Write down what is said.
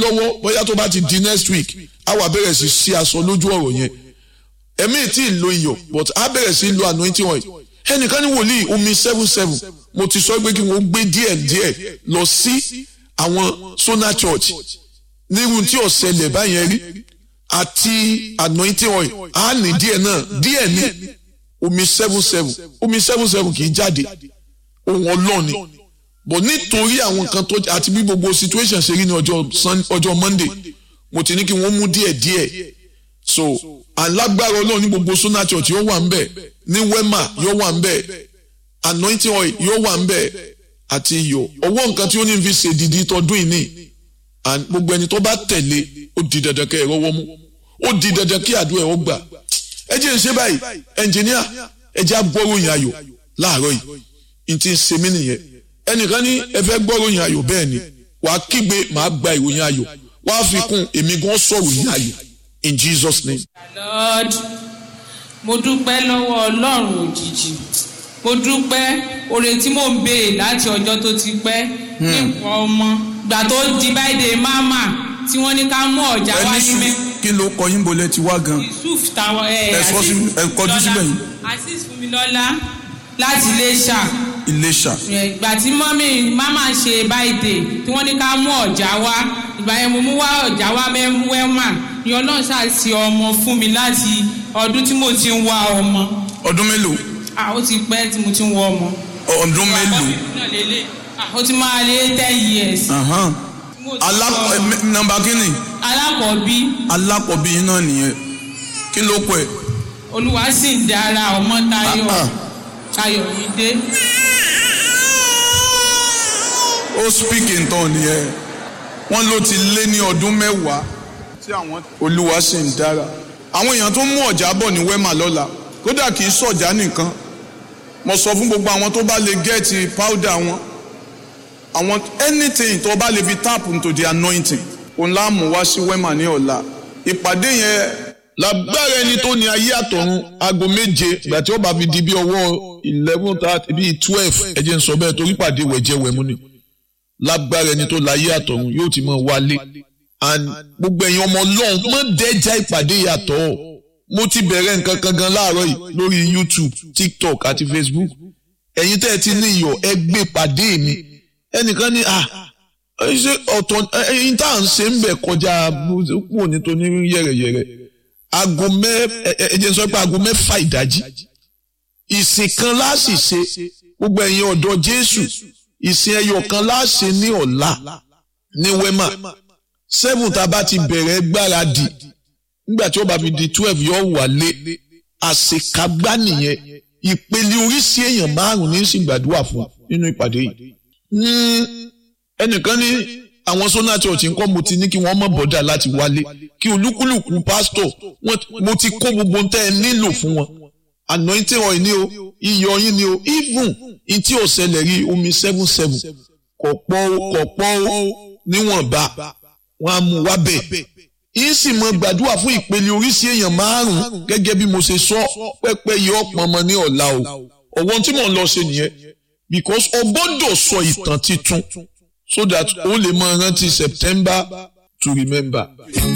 lọ́wọ́ bóyá tó bá ti di next week á wà bẹ̀rẹ̀ sí sí aṣọ lójú ọ̀rọ̀ yẹn ẹ̀mí tí ì lo iyọ̀ but á bẹ̀rẹ̀ sí lo anointing oil ẹnìkan ní wòlíì omi seven seven mo ti sọ pé kí wọ́n gbé díẹ̀ díẹ̀ lọ sí àwọn Sona Church nírú tí ọ̀sẹ̀lẹ̀ báyẹn rí àti anointing oil á ní díẹ̀ náà díẹ̀ ní omi seven seven omi seven seven kì í jáde ohun ọlọ́ọ̀ni bọ̀ nítorí àwọn kan tó àti bí gbogbo situation ṣe rí ní ọjọ́ Monday mo ti ní kí wọ́n mú díẹ̀ díẹ̀ so alágbára ọlọ́run ní gbogbo Sona Church yóò wà ń bẹ̀ ní Wema yóò wà ń bẹ̀ anointing oil yóò wà ń bẹ̀ àti iyọ̀ ọwọ́ nǹkan tí ó ní fi ṣe dìdí tọdún yìí ní and gbogbo ẹni tó bá tẹ̀lé ó di dandan kẹ́ ẹ rọ́wọ́ mú ó di dandan kí àdúrà ẹ̀ ó gbà ẹ jẹ́ ń ṣe báyìí ẹnjìníà ẹ jẹ́ agbọ́ròyìn ayọ̀ láàárọ̀ yìí n ti ń ṣe mí nìyẹn ẹnìkan ní ẹ fẹ́ gbọ́ròyìn ayọ̀ bẹ́ẹ̀ ni wàá kígbe màá gba ìròyìn ayọ̀ wàá fi kún èmi gan sọ̀rọ̀ yìí ayọ̀ in Jesus name. Lord mo dúpẹ́ lọ́wọ́ ọlọ́run òjijì mo dúpẹ́ oore tí mò ń béèrè láti ọjọ́ tó ti pẹ́ nípa ọmọ gbà tó di báyìí máma tí wọ́n ní ká mú ọ̀já wá ní mẹ́. kí ló kọ yín bolẹ̀ ti wá gan. yusuf táwọn ẹ ẹ sọ sí ẹ kọjú síbẹ̀ yìí. azeez fúnmilọ́lá láti iléṣà Iléṣà. ìgbà tí mọ́mí máma ṣe báyìí tí wọ́n ní ká mú ọ̀já wá ìgbà yẹn mo mú wá ọ̀já wá mẹ́wẹ́mà ni ọlọ́run ṣàṣì ọmọ fún mi láti ọdún tí mo ti ń wá ọmọ ọdún mélòó. ah ó ti pẹ́ tí mo ti ń wá ọmọ. ọdún mélòó. náà lélẹ̀ ah ó ti máa lé ten years. Ahan. tí mo ti Alá wá ọmọ. ẹ, nọ́mbà kínní alákọ̀ọ́bí alákọ̀ọ́bí yín náà nìyẹn kí ló pẹ̀. olúwa sì ń dára ọmọ tayọ Ah, ah. tayọ yìí dé. ó speak in tongue nìyẹn wọ́n ló ti lé ní ọdún mẹ́wàá tí àwọn olúwa sì ń dára àwọn èèyàn tó mú ọ̀já bọ̀ ní wema lọ́la kódà kì í sọ̀já nìkan mo sọ fún gbogbo àwọn tó bá lè gẹ́ẹ̀tì powder wọn àwọn anything tó bá lè fi tap into the anointing òun láàmú wá sí wema ní ọ̀la ìpàdé yẹn lágbára ẹni tó ní ayé àtọ̀run aago méje ìgbà tí ó bá fi di bí ọwọ́ eleven thirty bíi twelve ẹ jẹ́ n sọ bẹ́ẹ̀ torí pàdé wẹ̀jẹ̀wẹ̀mú ni lágbára ẹni tó láyé àtọ̀run yóò ti mọ̀ wálé and gbogbo ẹ̀yin ọmọ ọlọ́run mọ̀ dẹ́jà ìpàdé yàtọ̀ mo ti bẹ̀rẹ̀ nǹkan kan gan láàárọ̀ yìí lórí YouTube TikTok àti Facebook ẹ̀yin tẹ́ ẹ ti ní iyọ̀ ẹ gbé pàdé mi ẹnìkan ní à ṣe ọ̀tọ̀ ẹ̀yin tá à ń ṣe ń bẹ̀ kọjá kúrò nítorí yẹ̀rẹ̀yẹ̀rẹ̀ aago mẹ ẹ ẹ jẹ́ n sọ pé aago mẹ́fà ìdájí ìsìn kan láàsì ṣe gbogbo ẹ̀yin ọ̀dọ́ Jésù ìsìn ẹyọ kan láàṣẹ ní ọ̀la ní wema seven tá a bá ti bẹ̀rẹ̀ gbáradì nígbà tí ó bá fi di twelve yóò wálé àṣekágbá nìyẹn ìpele oríṣi èèyàn márùn ní sì gbàdúrà fún nínú ìpàdé yìí Hmm, ẹnìkan ní àwọn Sona Church ńkọ́ mo ti ní kí wọ́n mọ̀ bọ́dà láti wálé kí olúkúlùkù pásítọ̀ wọ́n- mo ti kó gbogbo ohun tẹ́ ẹ nílò fún wọn anointing oil ni o iyọ̀ yín ni o even ntí ó ṣẹlẹ̀ rí omi seven seven kò pọ̀ o kò pọ̀ o níwọ̀nba wọn á mú wá bẹ̀ yín sì mọ gbàdúrà fún ìpele oríṣi èèyàn márùn-ún gẹ́gẹ́ bí mo ṣe sọ pẹ́pẹ́ yìí ọ̀pọ̀ ọmọ ní ọ̀la o ọ̀wọ́n tí mò ń lọ ṣe nìyẹn because o gbọ́dọ̀ sọ ìtàn titun so that o lè mọ rántí September to remember.